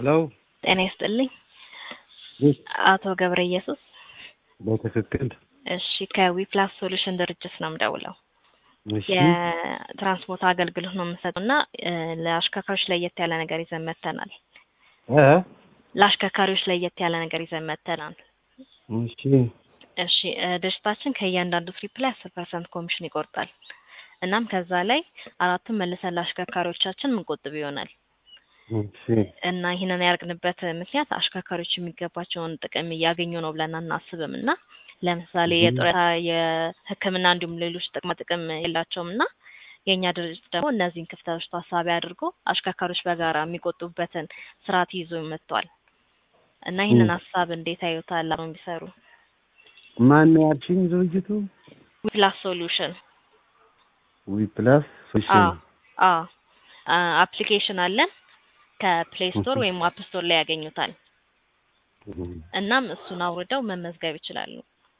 ሄሎ ጤና ይስጥልኝ ይህ አቶ ገብረ ኢየሱስ። በትክክል እሺ ከዊፕላስ ሶሉሽን ድርጅት ነው የምደውለው። እሺ የትራንስፖርት አገልግሎት ነው የምንሰጠው እና እ ለአሽከርካሪዎች ለየት ያለ ነገር ይዘን መጥተናል። እ ለአሽከርካሪዎች ለየት ያለ ነገር ይዘን መጥተናል። እሺ እሺ እ ድርጅታችን ከእያንዳንዱ ትሪፕ ላይ አስር ፐርሰንት ኮሚሽን ይቆርጣል። እናም ከዛ ላይ አራቱን መልሰን ለአሽከርካሪዎቻችን ምንቆጥብ ይሆናል እሺ እና ይህንን ያደርግንበት ምክንያት አሽከርካሪዎች የሚገባቸውን ጥቅም እያገኙ ነው ብለን አናስብም እና ለምሳሌ Mhm. የጡረታ የሕክምና እንዲሁም ሌሎች ጥቅማ ጥቅም የላቸውም እና የእኛ ድርጅት ደግሞ እነዚህን ክፍተቶች ታሳቢ አድርጎ አሽከርካሪዎች በጋራ የሚቆጡበትን ስርዓት ይዞ መጥቷል እና ይህንን Mm. ሀሳብ እንዴት አዩታል? አብረው ቢሰሩ ማን ነው ያልሽኝ ድርጅቱ? ዊፕላስ ሶሉሽን ዊ ፕላስ ሶሉሽን አዎ አፕሊኬሽን አለን ከፕሌይ ስቶር Mhm. ወይም አፕ ስቶር ላይ ያገኙታል። እናም እሱን አውርደው መመዝገብ ይችላሉ።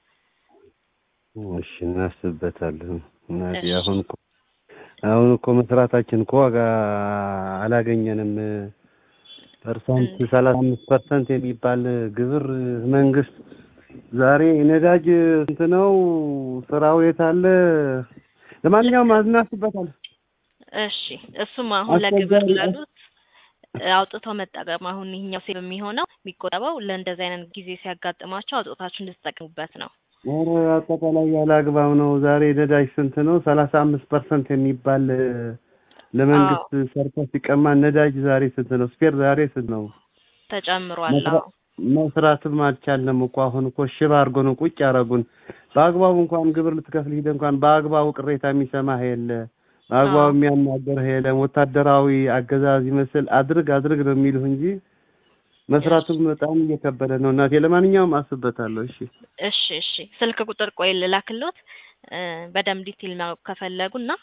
እሺ እናስብበታለን። እናቴ እሺ። አሁን እኮ አሁን እኮ መስራታችን እኮ ዋጋ አላገኘንም። ፐርሰንት እንዴ? ሰላሳ አምስት ፐርሰንት የሚባል ግብር መንግስት ዛሬ ነዳጅ ስንት ነው? ስራው የት አለ? ለማንኛውም እናስብበታለን። እሺ እሱም አሁን ለግብር አስቸጋሪ- ላሉት አውጥተው መጠቀም አሁን ይሄኛው ሴቭ የሚሆነው የሚቆጠበው ለእንደዚህ አይነት ጊዜ ሲያጋጥማቸው አውጥታችሁ እንድትጠቀሙበት ነው። ኧረ አጠቃላይ ያለ አግባብ ነው። ዛሬ ነዳጅ ስንት ነው? ሰላሳ አምስት ፐርሰንት የሚባል ለመንግስት ሰርቶ ሲቀማ ነዳጅ ዛሬ ስንት ነው? ስፔር ዛሬ ስንት ነው? ተጨምሯል። መስራ- አዎ መስራትም አልቻልንም እኮ አሁን እኮ ሽባ አድርጎ ነው ቁጭ ያደረጉን። በአግባቡ እንኳን ግብር ልትከፍል ሂደህ እንኳን በአግባቡ ቅሬታ የሚሰማህ የለ፣ በአግባቡ አዎ። የሚያናገርህ የለም። ወታደራዊ አገዛዝ ይመስል አድርግ አድርግ ነው የሚሉህ እንጂ መስራቱም በጣም እየከበደ ነው። እናቴ ለማንኛውም አስብበታለሁ። እሺ እሺ እሺ ስልክ ቁጥር ቆይ ልላክሎት እ በደንብ ዲቴል ማወቅ ከፈለጉ እና